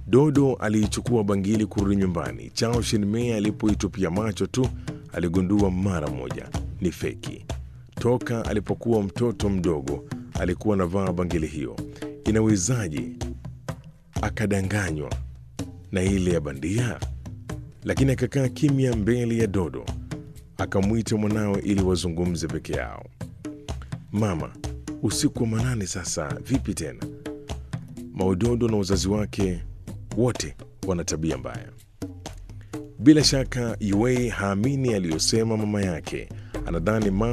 Dodo aliichukua bangili kurudi nyumbani. Chao Shinmei alipoitupia macho tu aligundua mara moja ni feki. Toka alipokuwa mtoto mdogo alikuwa anavaa bangili hiyo. Inawezaje akadanganywa na ile ya bandia? Lakini akakaa kimya mbele ya Dodo, akamwita mwanawe ili wazungumze peke yao. Mama, usiku wa manane sasa, vipi tena? Maudodo na wazazi wake wote wana tabia mbaya. Bila shaka Yue haamini aliyosema mama yake, anadhani mama